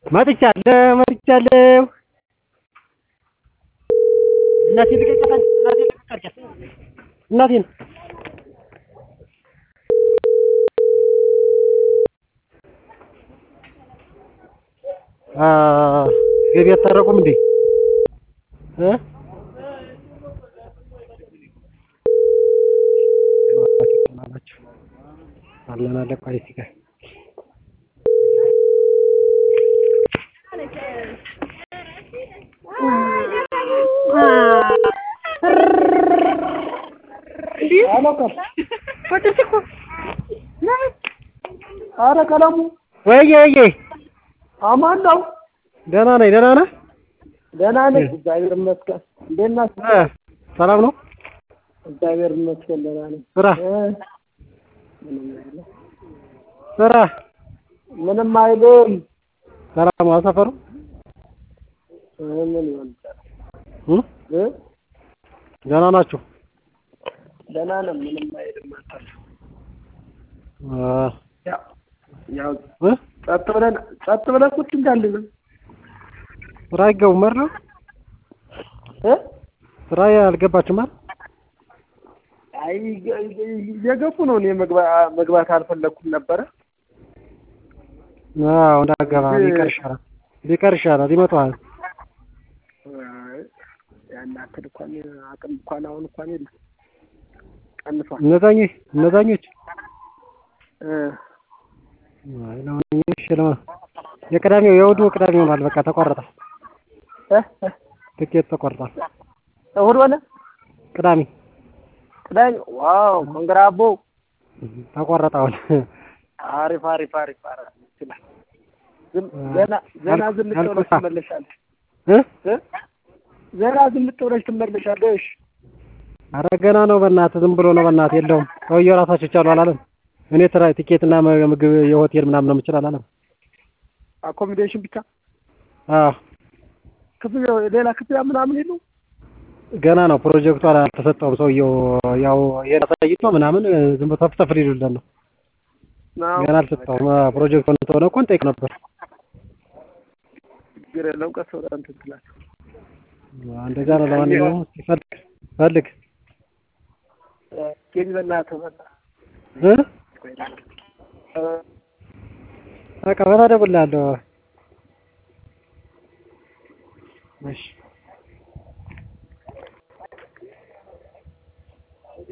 መጥቻለሁ መጥቻለሁ እናቴን ልቀቂያት እናቴን ልቀቂያት እናቴን ገቢ አታረቁም እንዴ እ አለን አለ ቆይ እስኪ ቆይ ኧረ ቀለሙ ወይዬ ወይዬ አማን ነው? ደህና ነኝ ደህና ነህ ደህና ነኝ እግዚአብሔር ይመስገን። እንዴት ናችሁ? እ ሰላም ነው እግዚአብሔር ይመስገን ደህና ነኝ። ስራ እ ምንም አይልም ስራ ምንም አይልም። ሰላም ነው ሰፈሩ እ ምን ይሆን ይችላል? እ እ ደህና ናችሁ ደህና ነን ምንም አይልም። አታስብ። እ ያው ያው እ ጸጥ ብለን ጸጥ ብለን ቁጭ እንዳልን ስራ አይገቡም አይደል እ ስራ አልገባችሁም አይደል አይ የገቡ ነው። እኔ መግባ- መግባት አልፈለኩም ነበረ። አዎ እንዳገባ ቢቀር ይሻላል ቢቀር ይሻላል ይመጣዋል አይ ያን ያክል እንኳን አቅም እንኳን አሁን እንኳን የለም ቀንሷል። እነዛኞች እነዛኞች እ አይ ለማንኛውም እሺ ለማ የቅዳሜው የእሑዱ ቅዳሜ ሆኗል በቃ ተቆረጠ እ እ ትኬት ተቆርጧል እሑድ ሆነ ቅዳሜ ቅዳሜ። ዋው ኮንግራ አቦ ተቆረጠ አሁን አሪፍ አሪፍ አሪፍ አሪፍ ይችላል። ዝም ዘና ዘና ዝም ብለሽ ትመለሻለሽ እ እ ዘና ዝም ብለሽ ትመለሻለሽ። ኧረ ገና ነው በእናትህ ዝም ብሎ ነው በእናትህ የለውም ሰውዬው ራሳቸው ይቻሉ አላለም እኔ ስራ ቲኬትና ምግብ የሆቴል ምናምን ነው የምችል አላለም አኮሚዴሽን ብቻ አዎ ክፍያ ሌላ ክፍያ ምናምን የለውም። ገና ነው ፕሮጀክቱ አልተሰጠውም ሰውዬው ያው ይሄን አሳይቶ ምናምን ዝም ብሎ ተፍተፍ ሊሉለት ነው አዎ፣ ገና አልሰጠውም ፕሮጀክቱ እንደሆነ እኮ እንጠይቅ ነበር ችግር የለውም። ቀስ ብለህ እንትን ትላለህ። እንደዛ ነው ለማንኛውም እስኪ ፈልግ ፈልግ ጌቢ በእናትህ በእናትህ እ ቆይ ላድርግ። እ በቃ በታ እደውልልሃለሁ እሺ